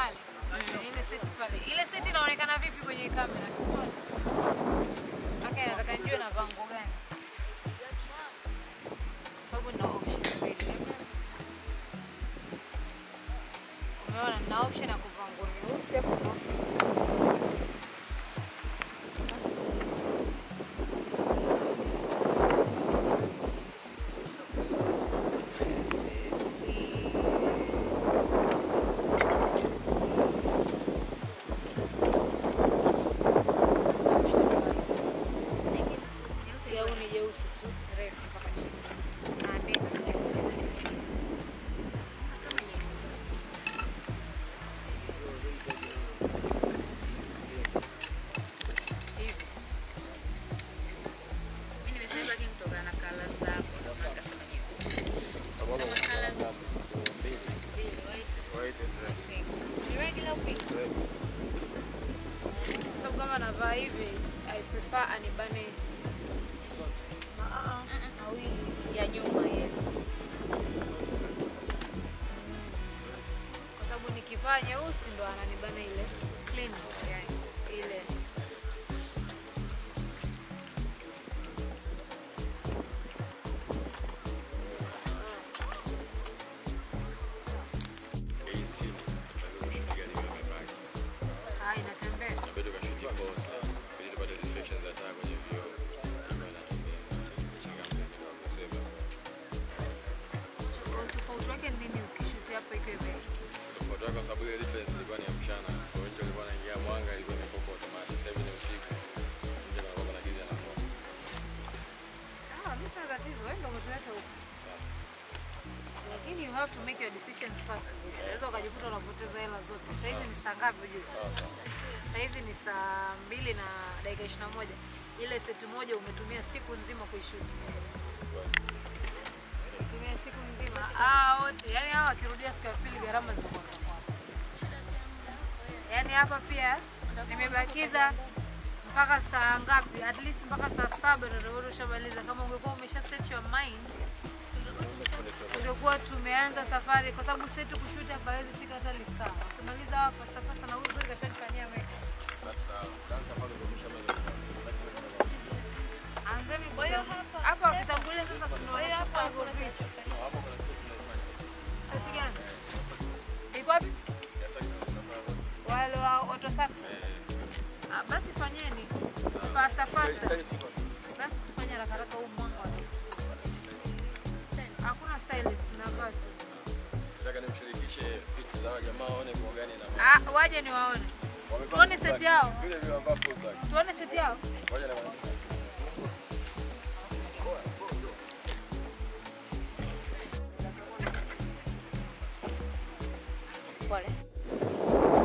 pale. Ile seti pale. Ile seti inaonekana vipi kwenye kamera? Okay, nataka nijue navaa nguo gani. Sababu nina option mbili. Umeona nina option ya kuvaa nguo nyeusi hapo na option gauni jeusi tu refu mpaka chini na neti nyeusi kama nyeusi. Hivi. Mimi nimesema lakini kutokana na colours zako ndio maana nikasema nyeusi. Kama colours mbili, white, pink. Ni regular pink. sababu kama navaa hivi I prefer anibane Ah, ah, mawili Ya nyuma, yes. kwa sababu nikivaa nyeusi ndo ananibana ile clean yani ile ah, inatembea Kwa utofauti wake ni nini ukishuti hapo ikiwa hivi kwa sababu ile difference ilikuwa ni ya mchana. Kwa hiyo nje ilikuwa inaingia mwanga, ilikuwa imekuwa kwa automatic. Sasa hivi ni usiku. Nje kuna kwamba na giza na mwanga. Ah, mimi sina tatizo, wewe ndio umetuleta huku. Lakini you have to make your decisions fast. Unaweza ukajikuta unapoteza hela zote. Sasa hizi ni saa ngapi ujue? Sasa hizi ni saa mbili na dakika ishirini na moja. Ile seti moja umetumia siku nzima kuishuti. Umetumia siku nzima. Ah, wote. Yaani hawa wakirudia siku ya pili gharama zitakuwa za kwao. Yaani hapa pia nimebakiza mpaka saa ngapi? At least mpaka saa saba ndio utakuwa ushamaliza. Kama ungekuwa umesha set your mind, ungekuwa tumeanza safari, kwa sababu seti kushuti hapa hawezi fika hata lisaa. Ukimaliza hapa fasta fasta, na huyu kweli kashanifanyia make Sasa dansa pale ndio kushamaliza. anzeni. Kwa hiyo hapa wakitangulia sasa, tunaona hapa hivyo vitu. Hapo kuna siku tunafanya. Seti gani? Iko wapi? Wale wa auto sax. Ah, basi fanyeni fasta fasta. Basi tufanye haraka haraka huu mwanga wa Hakuna stylist nakaa tu. Nataka nimshirikishe picha za jamaa waone kwa gani na Ah, waje ni waone. Wamevaa Tuone full seti black. yao. Vile vile wamevaa full black. Tuone seti yao. Ngoja na wana- Pole.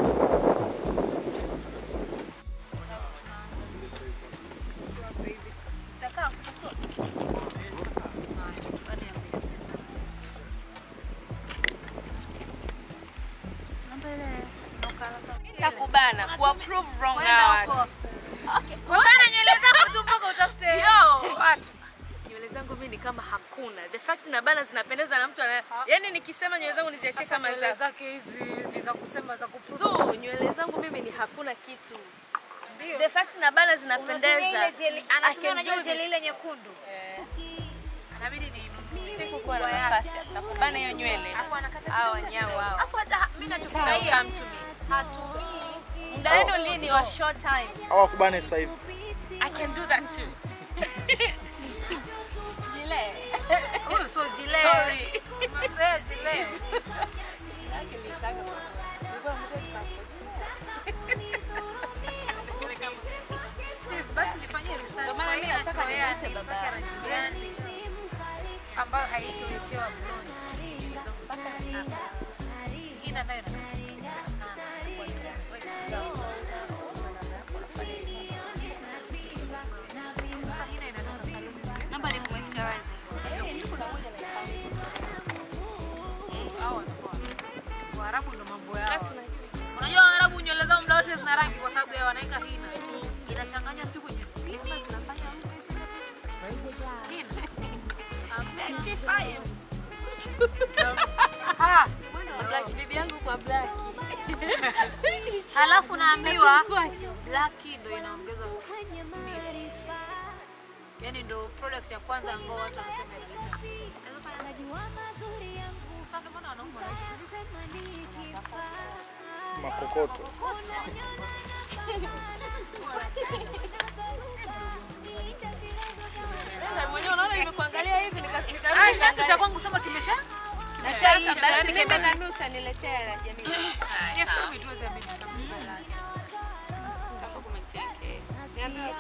Zitakaa kutakuwa. Haya, baada ya mbili. Namba ile inaokaa- Nitakubana kuapprove wrong Kwenda hawa huko. watu. Kubana nywele zako tu mpaka utafute Yo! watu. Nywele zangu mimi ni kama hakuna. The fact na bana zinapendeza na mtu ana yaani nikisema nywele zangu niziachie Sasa kama nywele za zake hizi ni za kusema za kuprove. so nywele zangu mimi ni hakuna kitu. Ndio. The fact na bana Unatumia zinapendeza. ile jeli- I anatumia can unajua do jeli this. ile nyekundu. Eh, Inabidi ninunue. Sikukuwa na nafasi ya kubana hiyo nywele. Hawa wanyao hao. Hapo hata mimi Don't nachofurahia come to me. Hatumii. Muda wenu lini wa short time. hawakubane sasa hivi. I can do that too. Jile. huyu sio jile. Sorry. Mzee jile. Basi nifanyie research Ndio maana kwa mimi hii nataka nachoea niite ni baba mpaka yangu. rangi gani ambayo haitowekewa blonde. Hii nayo inapendeza sana. Sasa hii nayo inatoka saluni. Naomba nikumoisturize. Hao watakuwa Waarabu ndo mambo yao. Basi unajua. Unajua Waarabu nywele zao muda wote zina rangi kwa sababu ya wanaweka hina. Inachanganywa sijui kwenye stima zinafanya hina. Ah, Black bibi yangu kwa black. Halafu naambiwa black ndo inaongeza yani ndo product ya kwanza ambao watu wanasema inaleta. Unaweza fanya- Sasa ndio maana wanaume wanaishi. Makokoto. Mwenyewe unaona nimekuangalia hivi nika Ah, nacho cha kwangu sema kimesha kimeshaisha. basi Yani mimi kime na mimi utaniletea la jamii. Yes, we do the mimi tutamaliza. Kama comment yake. Niambie.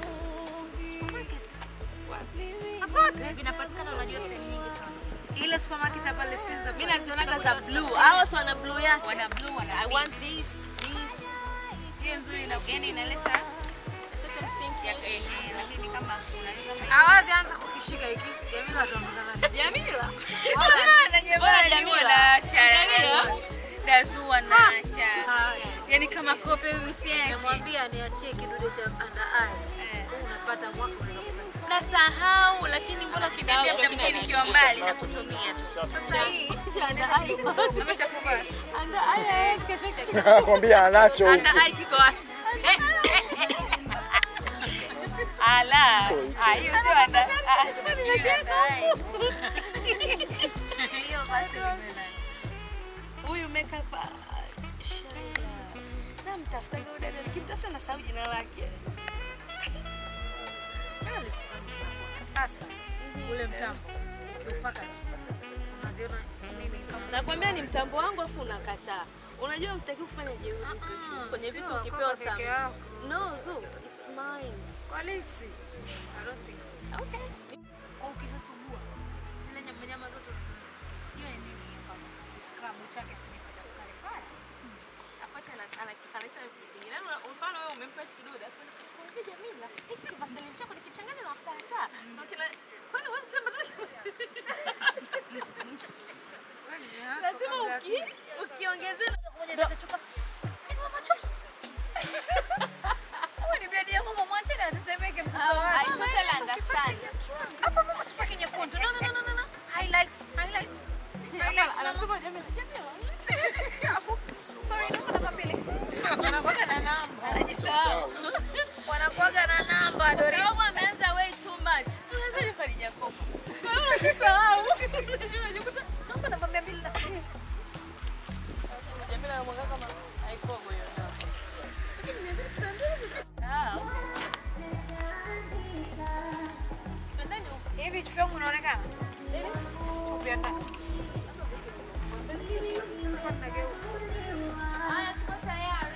Vinapatikana unajua sehemu nyingi sana. Ile supermarket hapa pale Sinza. Mimi nazionaga za blue. Hao si wana blue yake. Wana blue wana. I want this, this. Hiyo nzuri na yani inaleta a certain think ya eh, lakini kama unaweza Awadhi anza kukishika hiki. Jamila ataondoka nacho. Jamila. Bora Bora Jamila. Jamila. Jamila. Dazua na cha. Haya. Yani kama kope msiache. Namwambia niachie kidude cha under eye. Unapata mwaka unakupatia. Nasahau lakini mbona ukiniambia muda mwingine nikiwa mbali na kutumia tu. Sasa hii Amechakuvaa. Kwambia anacho huko. Ana ai kiko wapi? Ala. So hiki. Ah, hiyo sio anda. ah, hiyo Hiyo basi nimeona. Huyu makeup ah, Shaila. Namtafuta huyo dada nikimtafuta nasahau jina lake. sasa ule mtambo mpaka unaziona nini kama Nakwambia ni mtambo wangu afu unakataa. Unajua mtaki kufanya jeuri Zuchu. kwenye vitu sio, ukipewa kwako peke sana. yako. No, Zu, it's mine. kwa lipsi I don't think so. Okay. Kwa ukishasugua zile nyama nyama zote hiyo ni nini hiyo kama scrub chake kimepata sukari fire Apate ana- anakifananisha na vitu vingine. Yaani una- mfano wewe umempa hichi kidude, afu unakwambia Jamila, hiki kivaseline chako nikichanganya na mafuta ya taa. Na ukila- kwani huwezi kusema tu- Lazima uki- ukiongezea ndo- I totally understand. tupake nyekundu no no no no no no highlights highlights highlights Anasema Jamila, Jamila. sorry naomba namba mbili wanakuwaga na namba Anajisahau. wanakuwaga na namba Doris Sababu ameanza way too much. Unawezaje Khadija Kopa? Unajisahau. Unajikuta, naomba namba mia mbili na sitini. Jamila anamwanga kama haikogo hiyo namba. Ah, Twendeni huko. hivi kichwa changu unaonekana Upia ndani. Haya, tuko tayari.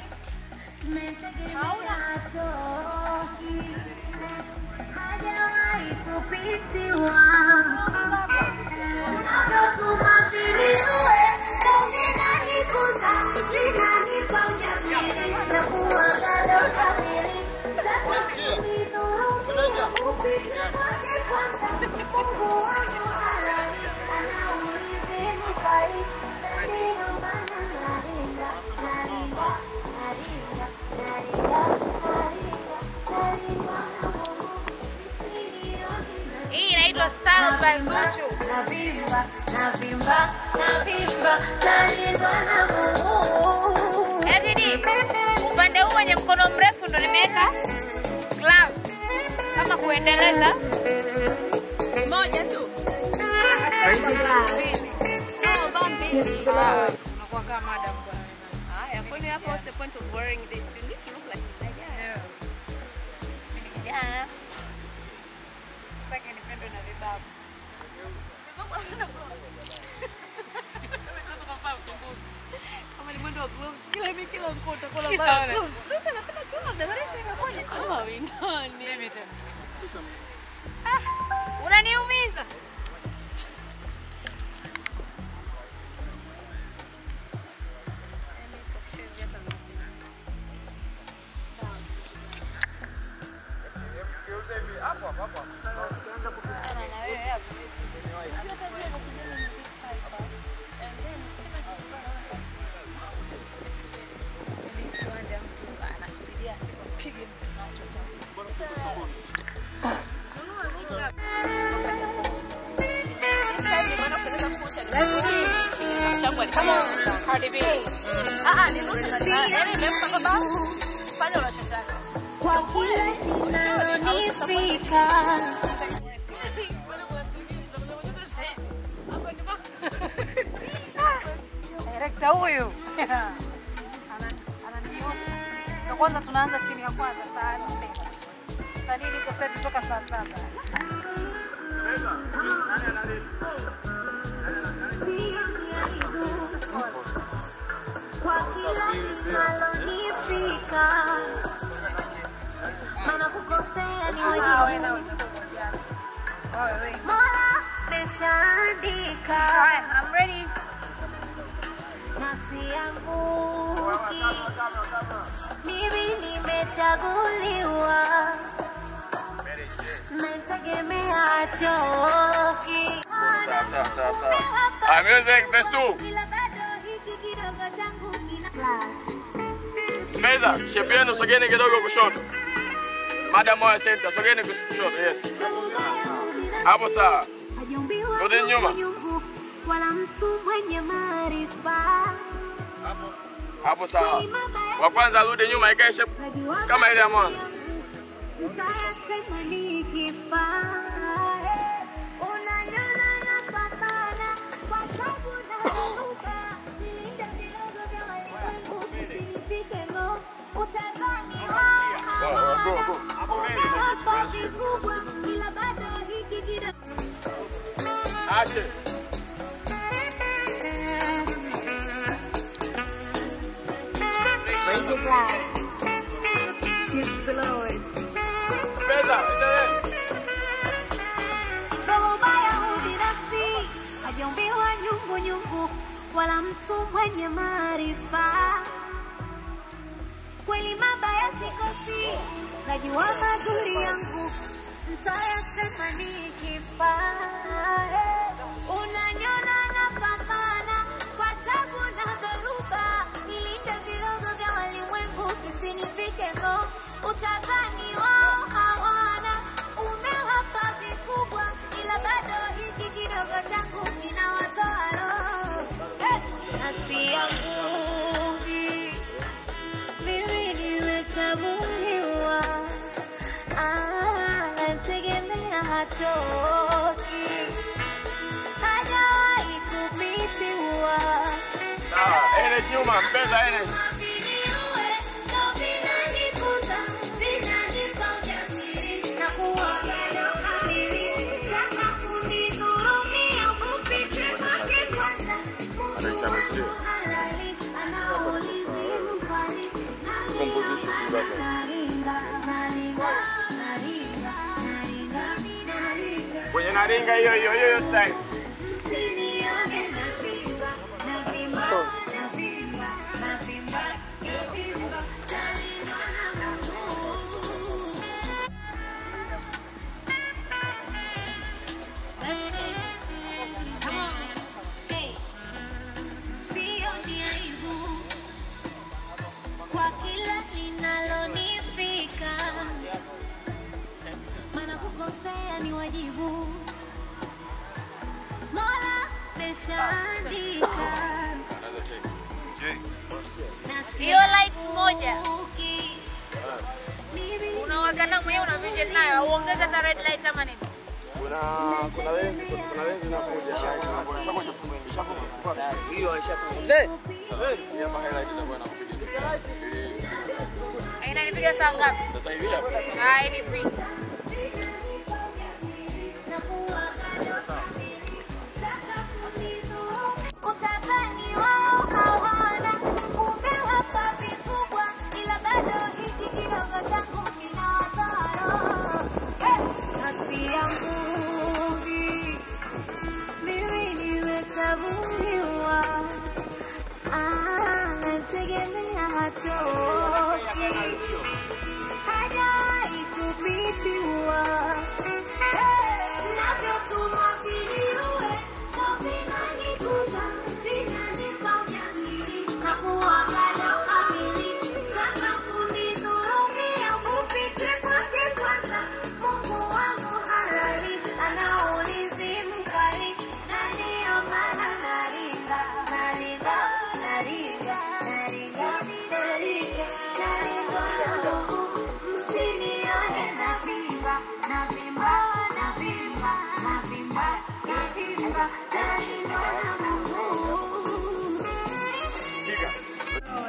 Hii inaitwa Style by Zuchu. Navimba, navimba, navimba, nalindwa na Mungu. Edidi, upande huu wenye mkono mrefu ndo nimeweka gloves kama kuendeleza Moja tu. mbili. Oh, Bambi. Ah, unakuwa kama madam bwana. Haya, kwani hapo what's the point of wearing this? You need to look like a guy. Mimi ni kijana. Sitaki nipendwe na vibabu. Kama ni mwendo wa gloves, kila mi kila mkoa utakuwa unavaa gloves. Sasa napenda gloves, the rest imekuja kama windoni. Mimi tena. Ah, Unaniumiza. Ukianza kupishana na wewe hapo. Yaani hichi kiwanja mtu anasubiria siku apige mtu macho. Nunua hizi ngapi? Ah, ah, ni nusu na saa. Yaani nimempa baba. Fanya unachotaka. kwa kila linalonifika Direkta huyu Ana- ananiosha. Ndio kwanza tunaanza simu ya kwanza saa nne. Saa nne niko seti toka saa saba. kwa kila linalonifika maana kukosea ni Ah, wewe wajibu na wewe. Wewe wewe. mola meshaandika Haya, I'm ready. nafsi yanguki mimi nimechaguliwa nategemea choki Sawa, sawa, sawa, sawa. Ah, music, verse two. ila bado hiki kidogo changu kina Meza, shepu yenu sogeni kidogo kushoto. Madam moya center, sogeni kus- kushoto. Yes. Hapo sawa. Hajaumbiwa Rudi nyuma. nyungu, wala mtu mwenye maarifa Hapo sawa. Wa kwanza rudi nyuma ikae shepu Najua kama ile ya mwanzo. Nitayasema nikifa. Unaniona napambana kwa tabu na dhuruba. Nilinda vidogo vya walimwengu visinifike ng'oo. Utadhani wao hawana. Umewapa vikubwa, ila bado hiki kidogo Ache. Praise the God. Cheers to the Lord. Meza, endelee. Roho baya ubinafsi, hajaumbiwa nyungu nyungu, wala mtu mwenye maarifa. Kweli mabaya sikosi, najua mazuri yangu mtayasema nikifa. Unaniona napambana kwa tabu na dhoruba, nilinde virogo vya walimwengu visinifike ng'oo. Utadhani wao hawana, umewapa vikubwa, ila bado hiki kidogo changu kinawatoa roho. Nafsi yangu mimi nimechaguliwa, Ah, nategemea hatoki, hajawahi kupitiwa. Sawa, energy nyuma, mpeza energy. Viniue, ndo vinanikuza, vinanipa ujasiri, na kuwaga ndo kamili. Taka kunidhurumia, kupite kwake kwanza. Mungu wangu halali, anaulizi mkali. Naringa, naringa, naringa, naringa, naringa. Kwenye naringa hiyo hiyo hiyo style. Usinione navimba, navimba, navimba, navimba, navimba, nalindwa na Mungu. Come on. Hey. Sioni aibu kwa kila linalonifika, maana kukosea ni wajibu. Mola meshaandika na Hiyo light moja. sianguki. Mimi Unawaka na mwenyewe una vision nayo. Uongeze hata red light ama nini? Kuna kuna lenzi kuna lenzi inakuja. Inanipiga saa ngapi? Sasa hivi hapa. Ah, ini free. Utadhani wao hawana, umewapa vikubwa, ila bado hiki kidogo changu kinawatoa roho. Nafsi yangu mimi nimechaguliwa, Ah, nategemea hatoki, hajawahi kupitiwa.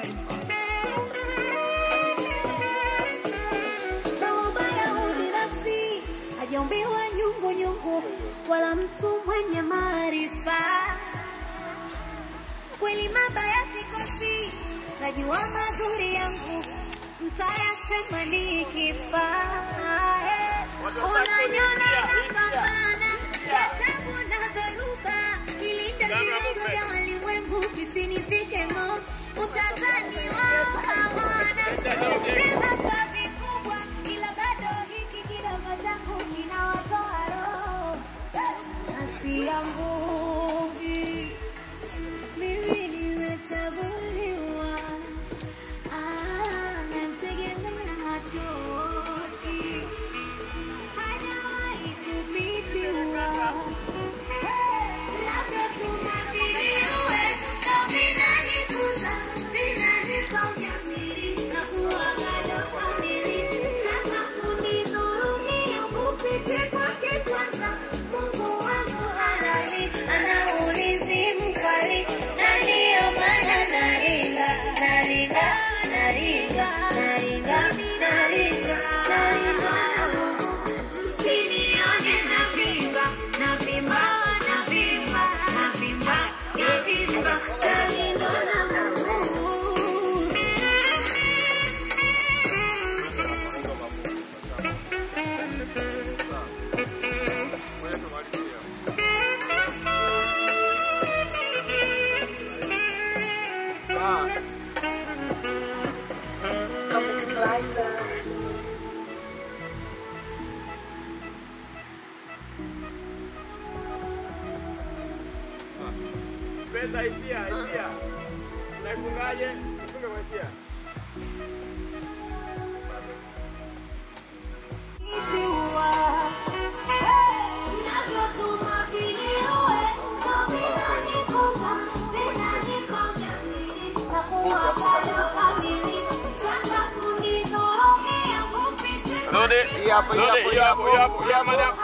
Roho baya ubinafsi, hajaumbiwa nyungu nyungu, wala mtu mwenye maarifa. Kweli mabaya sikosi, najua mazuri yangu mtayasema nikifa. Unanyona napambana, katabu na dhoruba, nilinda vilengo vya walimwengu visinifike ng'o. Utadhani wao hawana vibeba kwa vikubwa, ila bado hiki kidogo changu kinawatoa roho. Nafsi yangu mimi nimechaguliwa, ah, namtegemea hachoki, hajawahi kupitiwa. Labda tumwaminiwe, ndo vinanikuza, vinanipa ujasiri na kuwagado kamili. Sasa kunidhurumia kupite kwake kwanza, Mungu wangu halali, ana ulinzi mkali, na ndiyo maana naringa, naringa, naringa, naringa, naringa, naringa na Mungu. Msinione navimba, navimba, navimba, navimba, navimba, nalindwa na Mungu. Pesa hisia, hisia. Unaifungaje? Funga kwa hisia. Rudi. Hii hapo, hii hapo, hii hapo, hii hapo, hii hapo.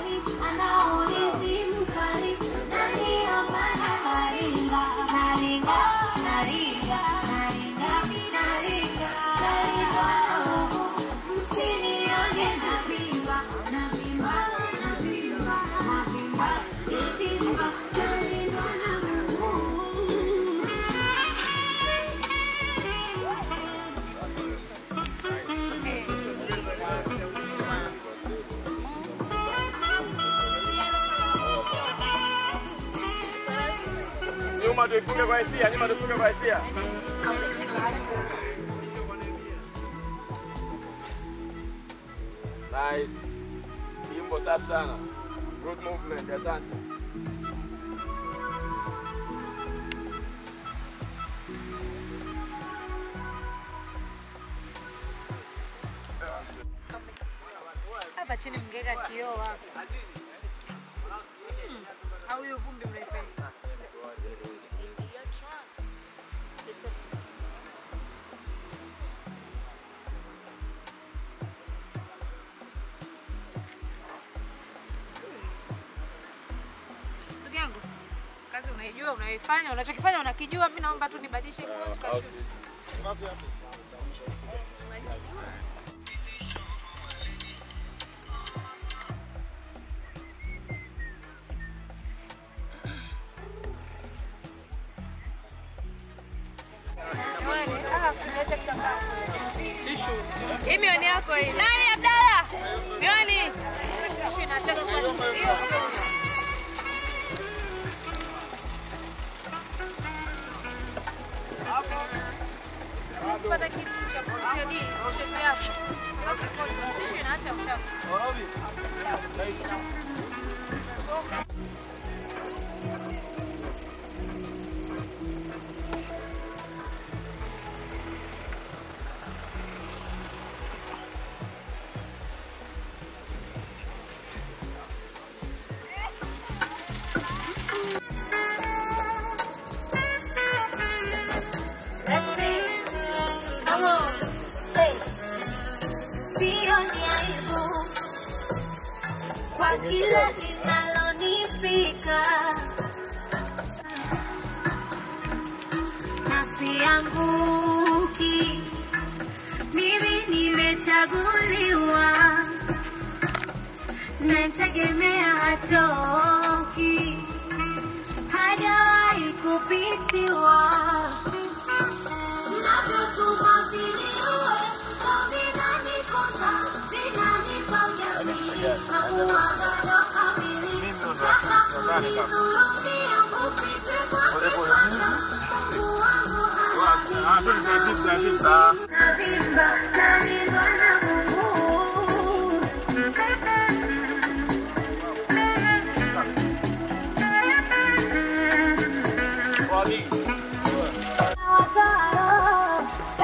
Nyuma tuifunge kwa hisia, nyuma tuifunge kwa hisia. Nice. Kimbo safi sana. Good movement, asante. hapa chini mngeka kioo hapa. Hmm. Au hiyo vumbi mnaifanya. Ndugu yangu, kazi unaijua, unaifanya, unachokifanya unakijua. Mimi naomba tu nibadilishe nguo tukashuti. Hii miwani yako hii. Nani Abdalla? Miwani. Tishu inataka kwa Pata kitu cha kusaidia t-shirt yako. Au kikoti. Tishu inaacha uchafu. Let's sing. Come on. Hey. Sioni aibu kwa kila linalonifika. Nafsi yangu nimechaguliwa, nategemea hachoki, hajawahi kupitiwa. Navyotuma viniue, ndo vinanikuza, vinanipa ujasiri na uagano kamili. Sasa kunidhurumia, upite kwake kwanza. Mungu wangu halali. Navimba, nalindwa na Mungu. Wataro,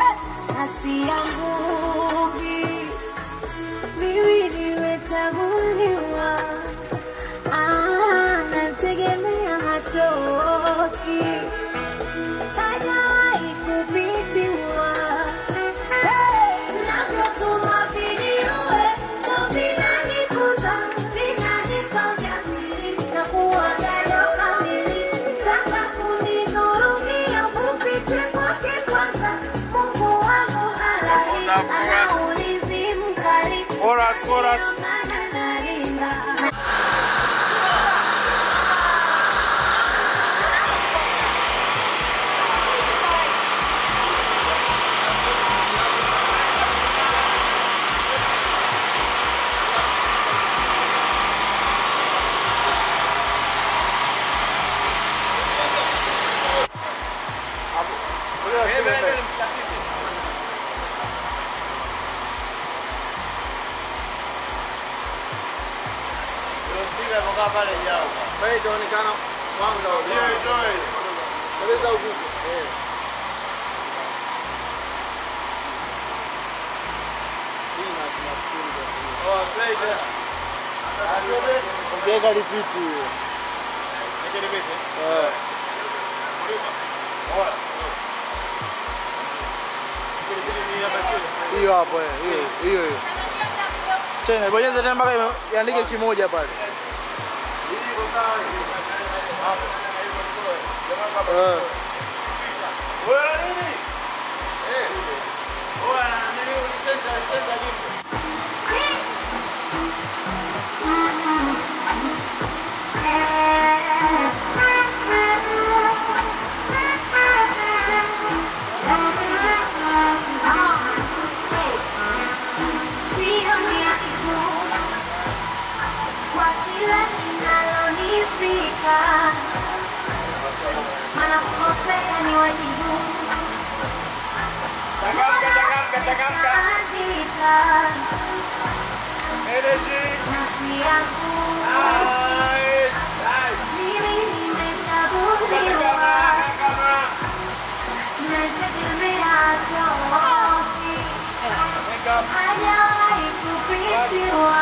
nasianguki. Mimi nimechaguliwa. Ah, nategemea hachoki. Hajawahi kupitiwa. Navyotuma viniue, ndo vinanikuza, vinanipa ujasiri na uagano kamili. Sasa kunidhurumia, upite kwake kwanza. Mungu wangu halali, ana ulinzi mkali. Chorus, chorus. Ndio maana nalinda. Pale itaonekana mwanga wa Sogeza huku. Eh. Hii na tunashukuru kwa Ongeza lipiti hiyo. Eh. Hiyo hapo eh, hiyo hiyo hiyo. Tena bonyeza tena mpaka ime- iandike kimoja pale. Eh. Sio aibu kwa kila linalonifika, maana kukosea ni wajibu. Andika nafsi yangu, mimi nimechaguliwa, nategemea choki hajawahi kupitiwa.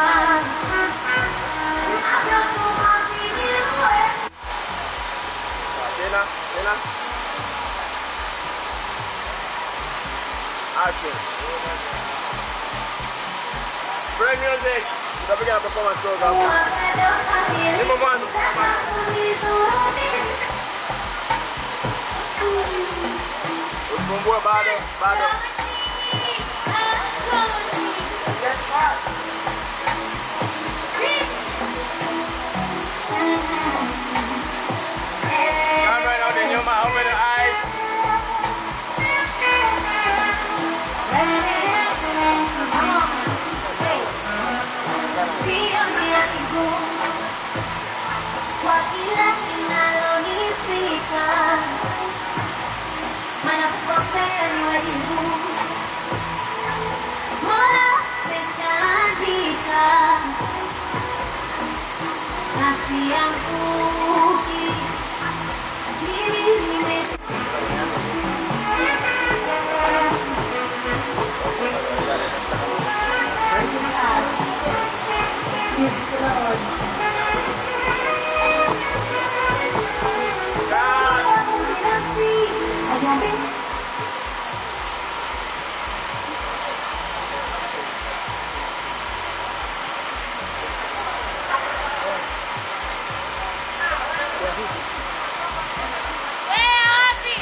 Navyotuma viniue Tena, tena. Action. Play music. Tutapiga na performance kidogo hapo. Nyimbo mwanzo. Usifungue bado, bado. Camera inaona nyuma, open the eyes. Sio ni aibu kwa kila linalonifika, maana kukosea ni wajibu. Mola ameshaandika, nafsi yanguki mimi nime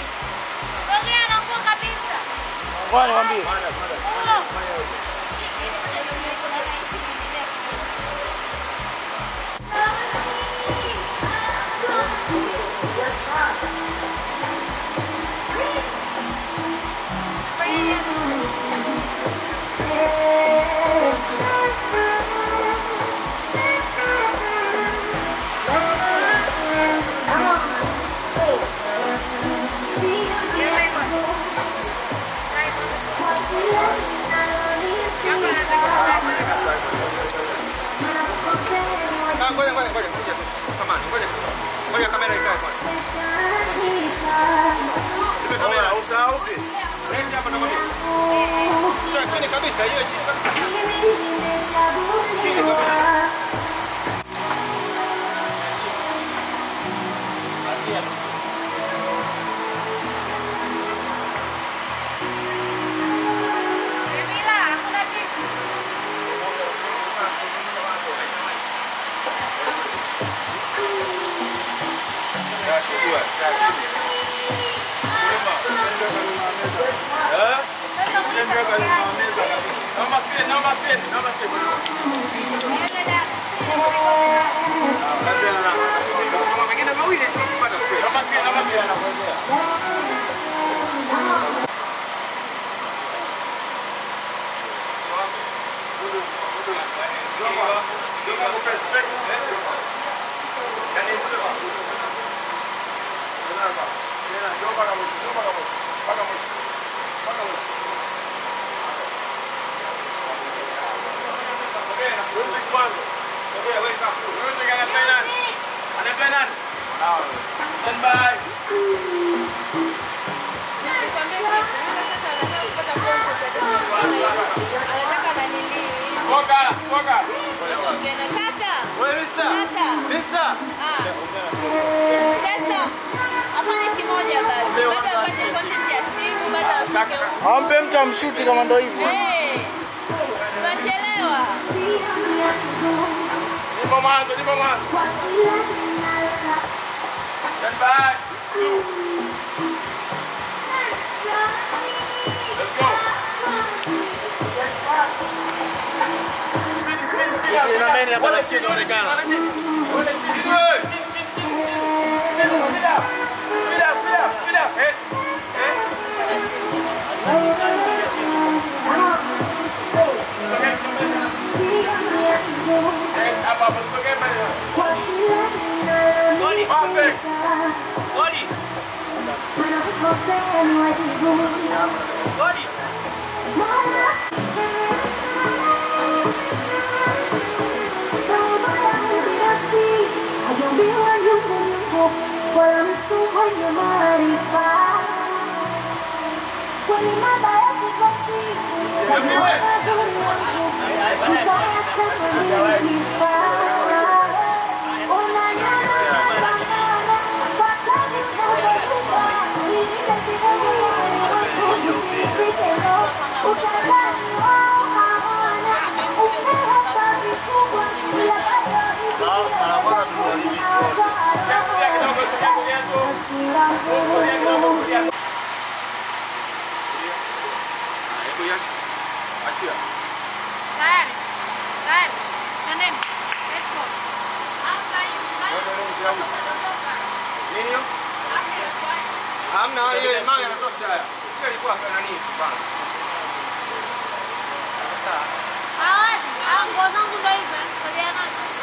Ngoja nikwambie. Huo. Ah, ngoja ngoja ngoja kuja tu. Samahani, ngoja. Ngoja kamera ikae kwanza. Ile kamera usahau vipi? Leti hapa na mimi. Sasa chini kabisa, hiyo chini kabisa. Jamila, hakuna kitu. Naomba spin, naomba spin, naomba spin. Kama mengine mawili tupata spin. Naomba spin, naomba spin. Stand by. Anataka nanili. Toka, toka. Kaka. Wewe mister. Kaka. Mister. Ah. Sasa afanye kimoja basi. Bado afanye content ya simu, bado ashike huko. Ampe mtu amshuti kama ndo hivyo. Eh. Tunachelewa. Nipo mwanzo, nipo mwanzo. Stand by. Two. Let's go. Ina nani hapa na chini inaonekana. Wale chini wewe. Speed up. Speed up, speed up, speed up. Eh. Eh. Eh, hapa hapo sogea mbele. Goli. Perfect. Goli. Goli. Wala mtu mwenye maarifa kweli mabaya kikosi Kulia kidogo, kulia kulia tu. Kulia kidogo, kulia. Kulia. Achia. Tayari. Tayari. Twendeni. Let's go. Nini hiyo? Hamna hiyo mawe yanatosha haya. Hiyo ilikuwa nani bana. Hawati. Ah, nguo zangu ndo hizo. Sogea nazo.